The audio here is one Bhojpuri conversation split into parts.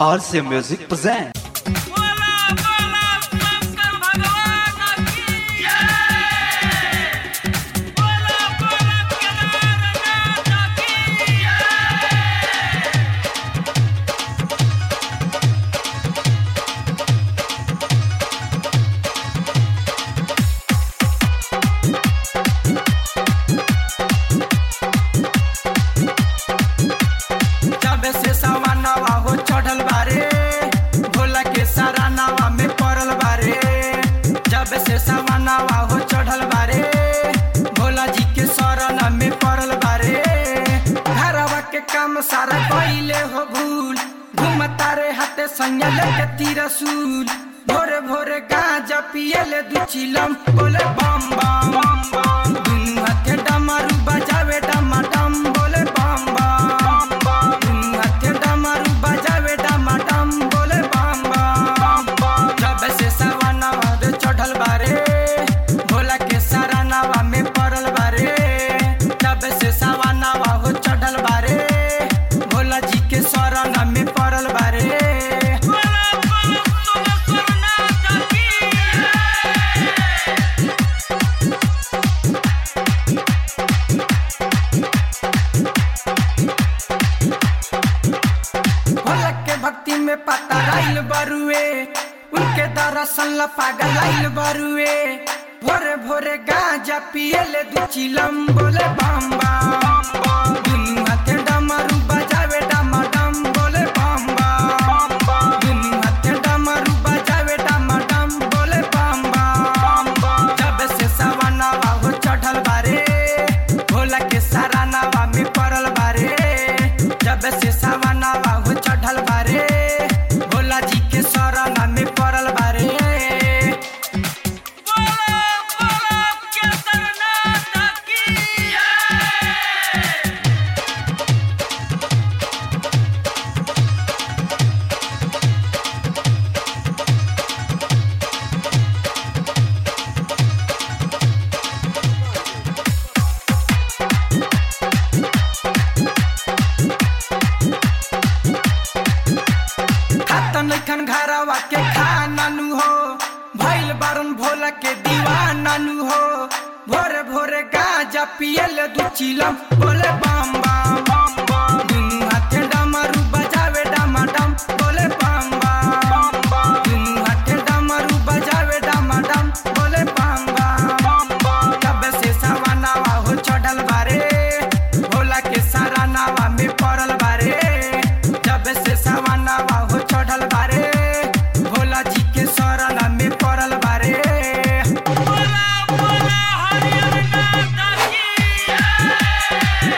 RC Music present. बोला बोला शंकर भगवान की जय बोला बोला केदारनाथ की जय जब से सवानवा हो चढ़ल बारे भोला के सारा नावा में पड़ल बारे जब से सवानवा हो चढ़ल बारे भोला जी के शरण में पड़ल बारे घरवा के काम सारा कइले हो भूल घूमता रे हाथे संग लेके तिरसूल भोरे भोरे गांजा पियले दू चिलम बोले बम बम बम बम दुनू हाथे डमरू बजावे डमाडम बोले बम बम बम दुनू हाथे डमरू बजावे डमाडम बोले बम बम जब से सवानवा रे चढ़ल बारे भोला के सारा नावा में पड़ल बारे जब से सवानवा हो चढ़ल बारे भोला जी के शरण में पड़ल बारे बोला बोला सोमेश्वरनाथ की जय भोला के भक्ति में पता आइल बरुए उनके दरअसल ला पागल आइल बरुए भोरे भोरे गांजा पियले दू चिलम बोले बम बम दुनू हाथे डमरू बजावे डमाडम बोले बम बम दुनू हाथे डमरू बजावे डमाडम बोले बम बम जब से सवानवा हो चढ़ल बारे भोला के सारा नावा में पड़ल बारे जब से सवानवा हो चढ़ल बारे भोला जी के शरण में पड़ल बारे बोला बोला केदारनाथ की जय खाता नैखन घरवा के खाना नु हो भइल बारन भोला के दीवाना नु हो भोरे भोरे गांजा पियल दू चिलम बोले बम बम बम बम दुनू हाथे डमरू बजावे डमाडम बोले बम बम बम दुनू हाथे डमरू बजावे डमाडम बोले बम बम बम तब से सवानावा हो चढ़ल बारे भोला के सारा नावा में पड़ल बारे जब से सवानावा हो चढ़ल बारे भोला जी के शरण में पड़ल बारे बोला बोला हरिहरनाथ की जय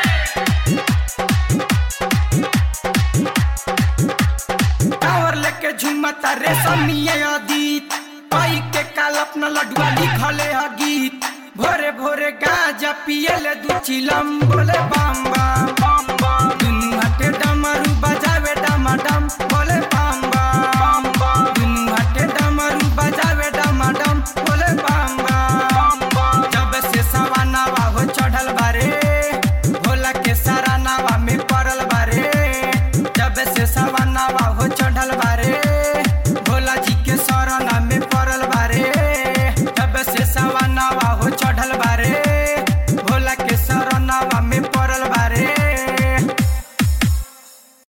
टावर लेके झुमता रे समिया अदीत पाई के काल अपना लडुआ लिखले ह गीत भोरे भोरे गांजा पियले दू चिलम बोले बम बम बम बम दुनू हाथे डमरू बजा